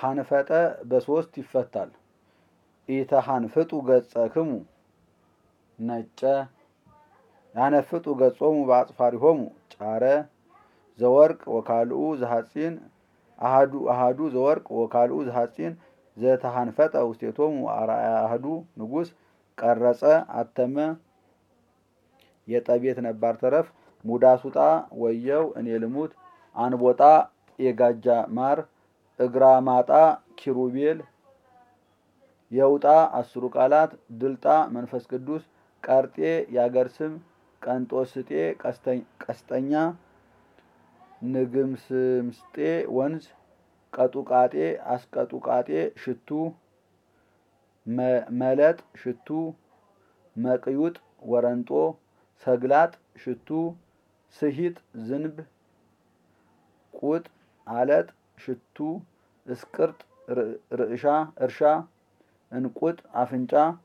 ሀንፈጠ በሶስት ይፈታል። ኢተሃንፍጡ ገጸክሙ ነጨ ያነፍጡ ገጾሙ በአጽፋሪሆሙ ጫረ ዘወርቅ ወካልኡ ዘሐፂን አሃዱ አሃዱ ዘወርቅ ወካልኡ ዘሐፂን ዘተሃንፈጠ ውስቴቶሙ አርአያ አህዱ ንጉሥ ቀረጸ አተመ የጠቤት ነባር ተረፍ ሙዳሱጣ ወየው እኔ ልሙት አንቦጣ የጋጃ ማር እግራ ማጣ ኪሩቤል የውጣ አስሩ ቃላት ድልጣ መንፈስ ቅዱስ ቀርጤ ያገር ስም ቀንጦስጤ ቀስጠኛ ንግምስምስጤ ወንዝ ቀጡቃጤ አስቀጡቃጤ ሽቱ መለጥ ሽቱ መቅዩጥ ወረንጦ ሰግላጥ ሽቱ ስሂጥ ዝንብ ቁጥ አለጥ ሽቱ እስቅርጥ ርዕሻ እርሻ እንቁጥ አፍንጫ